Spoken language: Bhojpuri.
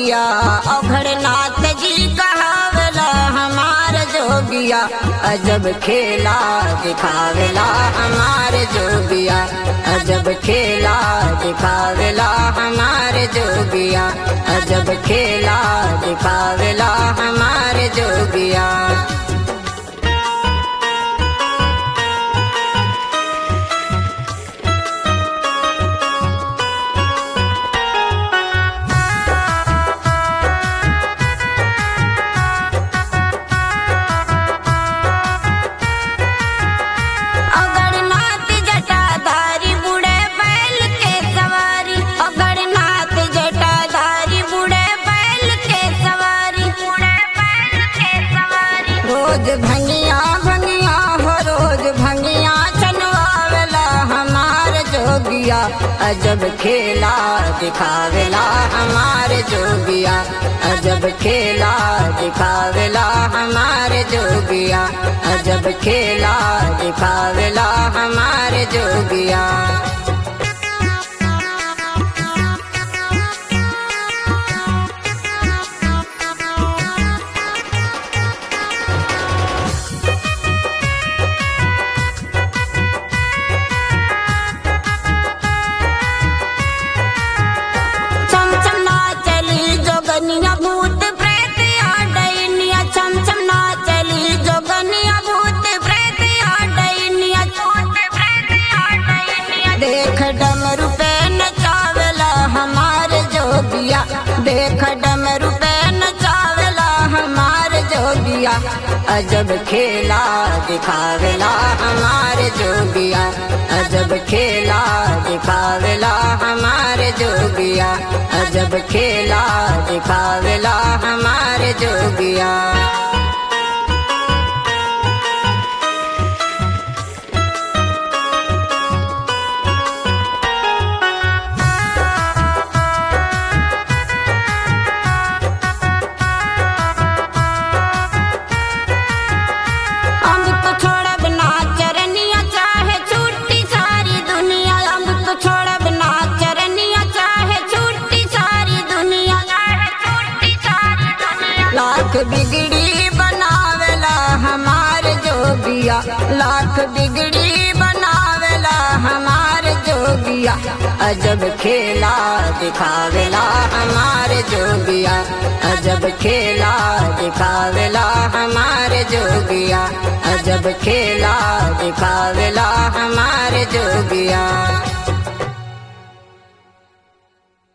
जोगिया अघरनाथ जी कहावला हमार जोगिया अजब खेला दिखावेला हमार जोगिया अजब खेला दिखावेला हमार जोगिया अजब खेला दिखावेला हमार जोगिया अगरनाथ जटाधारी बूढ़े बैल के सवारी अगरनाथ जटाधारी बूढ़े बैल के सवारी बूढ़े बैल के सवारी रोज भंगिया भंगिया हो रोज भंगिया चनवावेला हमार जोगिया अजब खेला दिखावेला हमार जोगिया अजब खेला दिखावेला हमार जोगिया अजब खेला दिखावेला हमार जोगिया चमचम ना चली जोगनिया भूत प्रेत आ डैनिया चमचम ना चली जोगनिया भूत प्रेत आ डैनिया भूत प्रेत आ डैनिया देख डमरू पे नचावला हमार जोगिया देख डमरू पे नचावला हमार जोगिया अजब खेला दिखावेला हमार जोगिया अजब खेला दिखावेला हमार जोगिया अजब खेला दिखावेला हमार जोगिया अम्ब तो छोड़ब ना चरनिया चाहे छूटी सारी दुनिया अम्ब तो छोड़ब ना चरनिया चाहे छूटी सारी दुनिया चाहे छूटी सारी दुनिया लाख बिगड़ी बनावेला हमार जोगिया लाख बिगड़ी बनावेला हमार जोगिया अजब खेला दिखावेला हमार जोगिया अजब खेला दिखावेला हमार जोगिया अजब खेला दिखावेला हमार